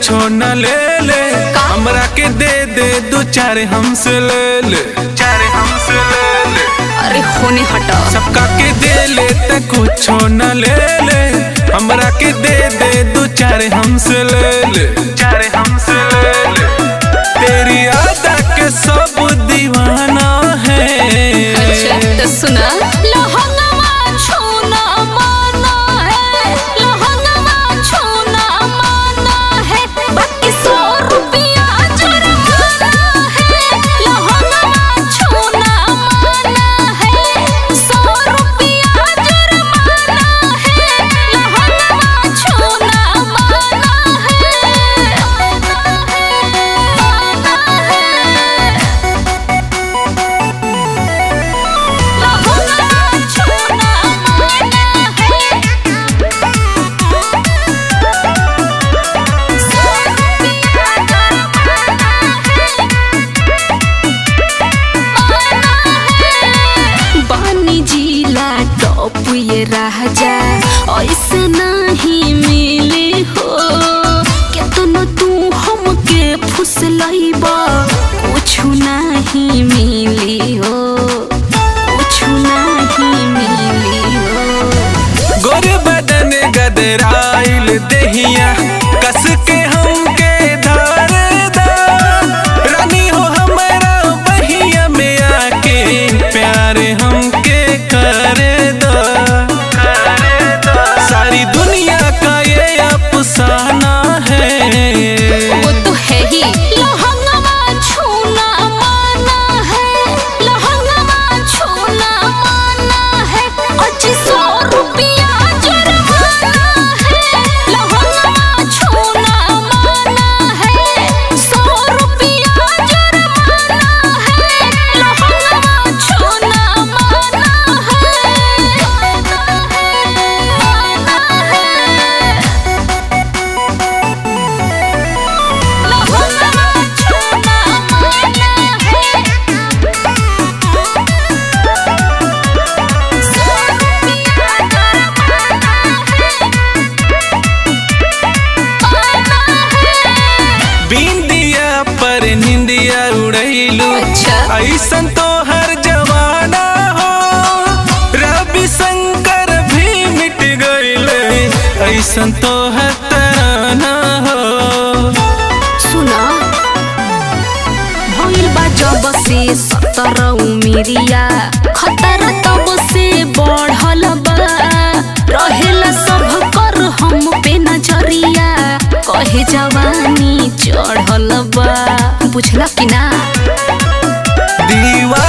कुछो न ले ले हमरा के दे दे दो चार हमसे ले ले चार हमसे ले ले अरे होने हटा सबका के दे ले त कुछो न ले ले हमरा के दे दे दो चार हमसे ले ले चार हमसे ले ले तेरी अदा के सब दीवाना है अच्छा तो सुना लहंगवा छूना माना है लहंगवा छूना माना है बाकी सौ रुपया जुर्माना है लहंगवा छूना माना है सौ रुपया जुर्माना है लहंगवा छूना माना है लहंगा छूना माना है सौ रुपया जुर्माना है बानी जिला टॉप ये राजा ऐसे नहीं मिले हो केतनो तू हमके फुसलैबा कुछ नहीं मिली हो कुछ नहीं मिली हो गोर बदन गदराइल देहिया कस के हमके धार दा रानी हो हमारा बहिया में आके प्यार हमके कर दो सारी दुनिया का ये अफसाना है वो तो है ही लहंगवा छूना माना है लहंगवा छूना माना है पच्चीस सौ रुपया जुर्माना है लहंगवा छूना माना है सौ रुपया जुर्माना है लहंगवा छूना माना है लहंगवा छूना माना है सौ रुपया जुर्माना है बिंदिया पर निंदिया उड़ैलू अच्छा। ऐसन तो हर जवाना हो रवि शंकर भी मिट गईले ऐसन तो हर तराना हो सुना भइल बा जब से सतर उमिरिया खतरा तब से बढ़ल बा रहेला सब कर हम पे नजरिया कहे जवानी चढ़ल बा बुझल कि ना दीवा